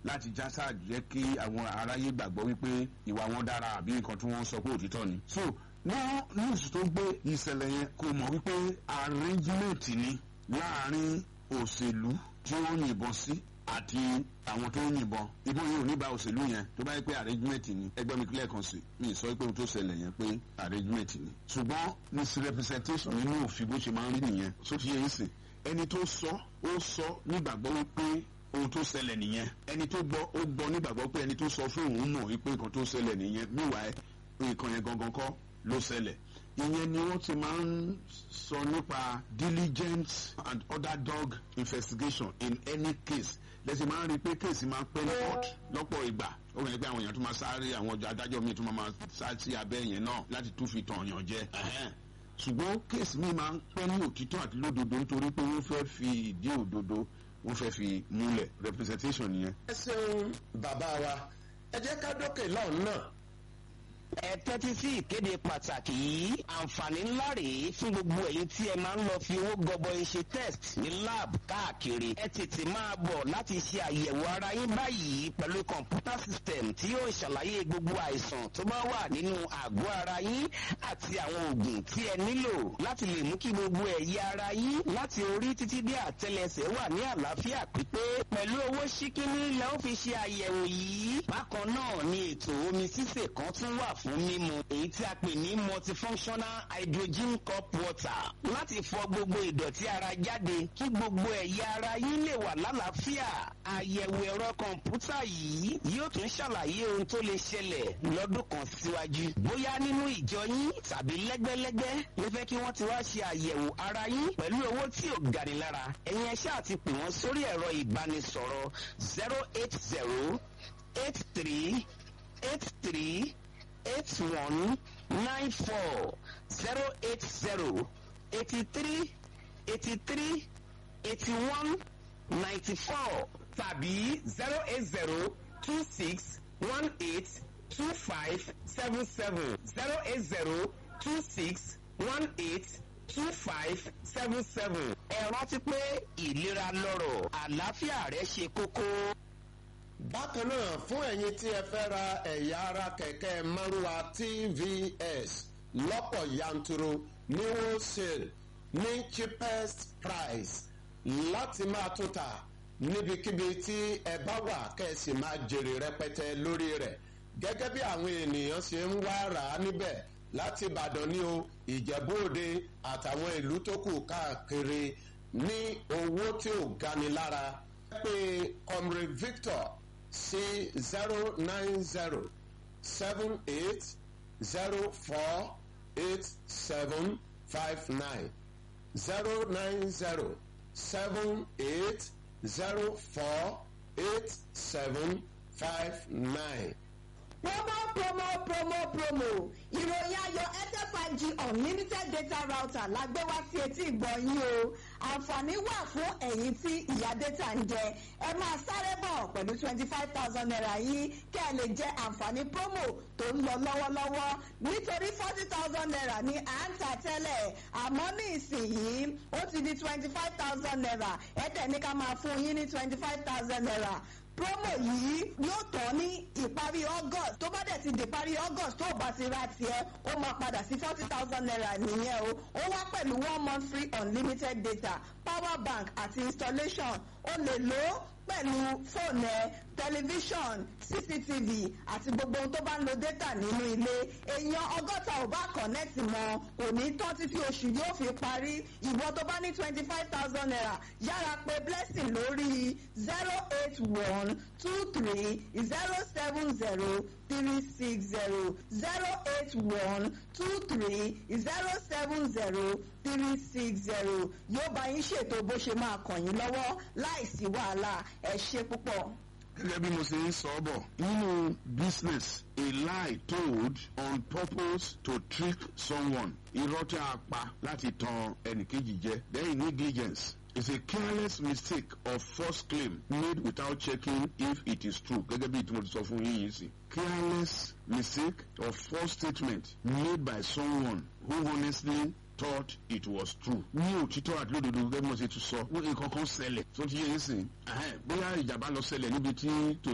láti já sáà jẹ́ kí àwọn aráyé gbàgbọ́ wípé ìwà wọn dára àbí nǹkan tí wọ́n sọ pé òtítọ́ ni. so wọ́n news tó gbé ìṣẹ̀lẹ̀ yẹn kò mọ̀ wípé arrangement ni láàrin òṣèlú tí wọ́n yìnbọn sí àti àwọn tó ń yìnbọn ìbọn yìí ò ní ba òṣèlú yẹn tó bá yẹ pé arrangement ni ẹgbẹ́ mi kílẹ̀ kan sí mi sọ pé ohun tó ṣẹlẹ̀ yẹn pé arrangement ni ṣùgbọ́n misrepresentation nínú òfin bó ṣe máa ń rí nìyẹn tó ti yẹ yín sìn ẹni tó sọ ó sọ nígbàgbọ́ wípé ohun tó ṣẹlẹ̀ nìyẹn ẹni tó gbọ́ ó gbọ́ nígbàgbọ́ pé ẹni tó sọ fún òun mọ̀ wípé nǹkan tó ṣẹlẹ̀ nìyẹn meanwhile nǹkan yẹn gangan kọ́ ló ṣẹlẹ̀ ìyẹn ni wọ́n ti máa ń sọ nípa diligent and underdog investigation in any case lẹ́sìn máa ń rí i pé kéèsì máa ń pẹ́ ní court lọ́pọ̀ ìgbà ó wẹ̀ pé àwọn èèyàn tún máa sáré àwọn ọjà adájọ́ míì tún máa sá sí abẹ́ yẹn náà láti tún fi tàn yàn jẹ ṣùgbọ́n kéèsì míì máa ń pẹ́ ní òtítọ́ àti lódodo nítorí pé wọ́n fẹ́ fi ìdí òdodo wọ́n fẹ́ fi múlẹ̀ representation nìyẹn. ẹ ṣeun bàbá wa ẹ jẹ́ ká dókè lọ́hùn náà ẹ tẹ́tí sí ìkéde pàtàkì yìí àǹfààní ńlá rèé fún gbogbo ẹ̀yin tí ẹ máa ń lọ fi owó gọbọi ṣe test ní lab káàkiri ẹ tètè máa bọ̀ láti ṣe àyẹ̀wò ara yín báyìí pẹ̀lú kọ̀ǹpútà system tí yóò ṣàlàyé gbogbo àìsàn tó bá wà nínú àgọ́ ara yín àti àwọn oògùn tí ẹ nílò láti lè mú kí gbogbo ẹ̀yà ara yín láti orí títí dé àtẹlẹsẹ̀ wà ní àlàáfíà pípé pẹ̀lú owó ṣíkíní lẹ́ ó fi ṣe àyẹ̀wò yìí bákan náà ni ètò omi sísè kan tún wà fún mímu èyí tí a pè ní multifunctional hydrogen cup water láti fọ gbogbo ìdọ̀tí ara jáde kí gbogbo ẹ̀yà ara yín lè wà lálàáfíà àyẹ̀wò ẹ̀rọ kọ̀ǹpútà yìí yóò tún ṣàlàyé ohun tó lè ṣẹlẹ̀ lọ́dún kan síwájú bóyá nínú ìjọ yín tàbí lẹ́gbẹ́lẹ́gbẹ́ ló fẹ́ kí wọ́n ti wá ṣe àyẹ̀wò ara yín pẹ̀lú owó tí ò gani lára ẹ̀yin ẹ̀ṣẹ́ àti pè wọ́n sórí ẹ̀rọ ìbánisọ̀rọ̀ zero eight zero eight three eight three eight one nine four zero eight zero eighty three eighty three eighty one ninety four tàbí zero eight zero two six one eight two five seven seven zero eight zero two six one eight two five seven seven. ẹ rántí pé ìlera lọ́rọ̀ àlàáfíà rẹ ṣe kókó bákan náà fún ẹ̀yin tí ẹ fẹ́ ra ẹ̀yà ara kẹ̀kẹ́ márúwa tvs lọ́pọ̀ yanturu ní wholesale ní cheapest price láti máa tún ta níbikíbi tí ẹ bá wà kẹ́sì máa jèrè rẹpẹtẹ lórí rẹ̀ gẹ́gẹ́ bí àwọn ènìyàn ṣe ń wá rà á níbẹ̀ láti ìbàdàn ní o ìjẹ̀bú òde àtàwọn ìlú tó kù káàkiri ní owó tí ò gani lára pé comrade victor sí zero nine zero seven eight zero four eight seven five nine zero nine zero seven eight zero four eight seven five nine. promo promo promo promo ìròyìn ayọ̀ airtel five g unlimited data router la gbé wá sí etí ìgbọ̀nyín o àǹfààní wà fún ẹ̀yin tí ìyá data ń jẹ ẹ máa sáré bọ̀ pẹ̀lú twenty five thousand naira yìí kẹ́ ẹ lè jẹ àǹfààní promo tó ń lọ lọ́wọ́lọ́wọ́ nítorí forty thousand naira ní à ń tà tẹ́lẹ̀ àmọ́ ní ìsìnyìí ó ti di twenty five thousand naira ẹ̀ẹ́dẹ̀ ní ká máa fún yín ní twenty five thousand naira promo yìí yóò tán ní ìparí august tó bá dẹ̀ ti di ìparí august tó bá ti ra tiẹ̀ ó máa padà sí forty thousand naira nìyẹn o ó wá pẹ̀lú one month free unlimited data power bank àti installation ó lè lò ó pẹ̀lú fóònù ẹ tẹlifíṣọ̀n cctv àti gbogbo ohun tó bá ń lo data nínú ilé èèyàn ọgọ́ta ò bá kọ̀nẹ́ẹ̀tì mọ́ kò ní tán títí oṣù yóò fi parí ìwọ tó bá ní twenty five thousand naira yára pé blessing lórí zero eight one two three zero seven zero three six zero zero eight one two three zero seven zero three six zero yóò bá yín ṣètò bó ṣe máa kàn yín lọ́wọ́ láìsí wàhálà ẹ ṣe púpọ̀. gẹ́gẹ́ bí mo ṣe ń sọ ọ́ bọ̀ nínú business a lie told on purpose to trick someone irọ́ tí a pa láti tan ẹnìkejì jẹ then negligence is a careless mistake or false claim made without checking if it is true gẹ́gẹ́ bí ìtumọ̀ ti sọ fún yín yìí sí. careless mistake or false statement made by someone who honestly thought it was true. ní òtítọ́ àti lódodo gẹ́gẹ́ bí mo ṣe tún sọ wọ́n nǹkan kan ṣẹlẹ̀ tó ti yé yín sìn bóyá ìjàmbá lọ ṣẹlẹ̀ níbi tí